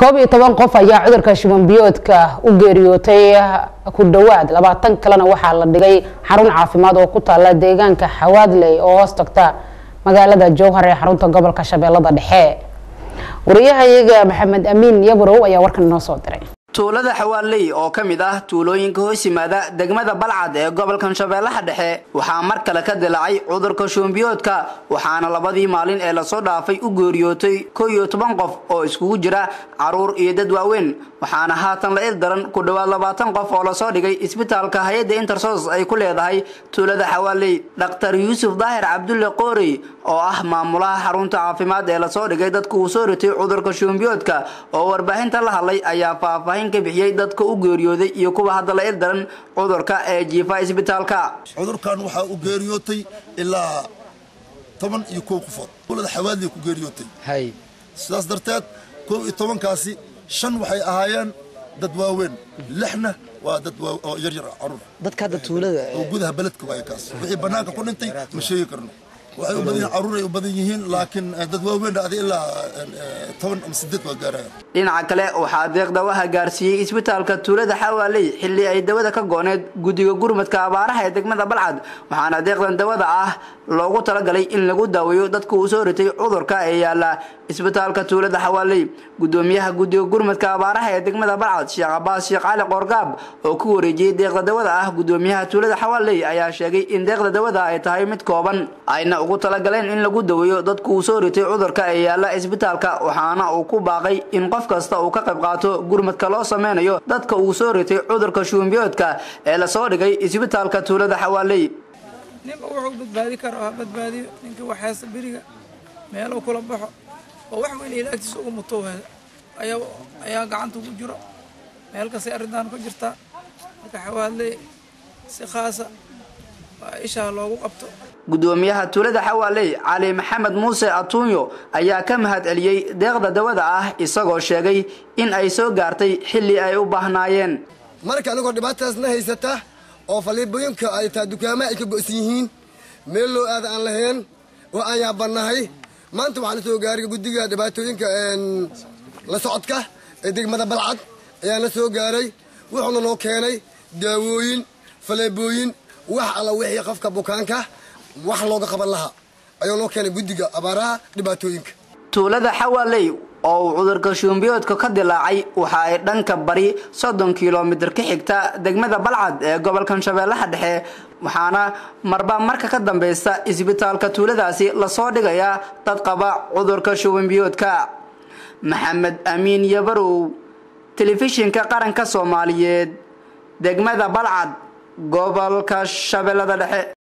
koob iyo toban qof ayaa cudurka shuban biyoodka u geeriyootay ku dhowaad labaatan kalena waxaa la dhigay xarun caafimaad oo ku taala deegaanka xawaadley oo hoos tagta magaalada jowhar ee xarunta gobolka shabeellada dhexe wariyahayaga maxamed amiin yaburow ayaa warkan inoo soo diray tuulada xawaaley oo ka mid ah tuulooyinka hoos yimaada degmada balcad ee gobolkan shabeellaha dhexe waxaa mar kale ka dilaacay cudurka shuunbiyoodka waxaana labadii maalin ee lasoo dhaafay u geeriyootay kow iyo toban qof oo iskugu jira caruur iyo dad waaweyn waxaana haatan la il daran ku dhowaad labaatan qof oo lasoo dhigay isbitaalka hay-adda intersos ay ku leedahay tuulada xawaaley dhakhtar yuusuf daahir cabdulle qoorey oo ah maamulaha xarunta caafimaad ee lasoo dhigay dadka uu soo ritay cudurka shuunbiyoodka oo warbaahinta la hadlay ayaa faahfaahin ka bixiyey dadka u geeriyooday iyo kuwa hadda la il daran cudurka ee jiifa isbitaalka cudurkan waxaa u geeriyootay ilaa toban iyo kow qofood tuulada xawaadley ku geeriyootay sidaas darteed kow iyo tobankaasi shan waxay ahaayeen dad waaweyn lixna waa dad oo yaryar caruur dadka hadda tuulada oo gudaha beledka waaya kaas wixii bannaanka ku dhintay ma sheegi karno waxay u badan yihiin caruur ay u badan yihiin laakiin dad waaweyn adi ilaa toban ama sideed waa gaaraya dhinaca kale waxaa deeq dawaha gaarsiiyey isbitaalka tuulada xawaaley xilli ay dawada ka gooneed guddiga gurmadka abaaraha ee degmada balcad waxaana deeqdan dawada ah loogu talagalay in lagu daaweeyo dadka uu soo ritay cudurka ee yaala isbitaalka tuulada xawaaley gudoomiyaha guddiga gurmadka abaaraha ee degmada balcad sheekh cabaas sheekh cali qoorgaab oo ku wareejiyey deeqda dawada ah gudoomiyaha tuulada xawaaley ayaa sheegay in deeqda dawada ay tahay mid kooban ayna ugu talagaleen in lagu daweeyo dadka uu soo ritay cudurka ee yaala isbitaalka waxaana uu ku baaqay in qof kasta uu ka qayb qaato gurmadka loo sameynayo dadka uu soo ritay cudurka shuunbiyoodka ee lasoo dhigay isbitaalka tuulada xawaaley ninba wuxuu badbaadi karo ha badbaadiyo ninkii waxaysta beriga meeluu kula baxo oo wax weyn ilaagtiisa ugu muto ayaa gacanta ugu jiro meel kastay arrintan ku jirtaa marka xawaadley si khaasa waa ishaa loogu qabto gudoomiyaha tuulada xawaaley cali maxamed muuse atuunyo ayaa ka mahad celiyey deeqda dawada ah isagoo sheegay in ay soo gaartay xilli ay u baahnaayeen marka anigoo dhibaatadaasna haysata oo faliibooyinka ay taa dukaamaha ay ka go'san yihiin meel loo aada aan lahayn oo aan yaabannahay maanta waxaa la soo gaaray guddiga dhibaatooyinka la socodka ee degmada balcad ayaa la soo gaaray wuxuuna noo keenay daawooyin faleebooyin wax alla wixii qofka bukaanka wax looga qaban lahaa ayuu noo keenay guddiga abaaraha dhibaatooyinka tuulada xawaaley oo uu cudurka shuunbiyoodka ka dilaacay waxa ay dhanka bari soddon kilomitir ka xigta degmada balcad ee gobolkan shabeellaha dhexe waxaana marba marka ka dambeysta isbitaalka tuuladaasi lasoo dhigayaa dad qaba cudurka shubanbiyoodka maxamed amiin yabarow telefishinka qaranka soomaaliyeed degmada balcad gobolka shabeellada dhexe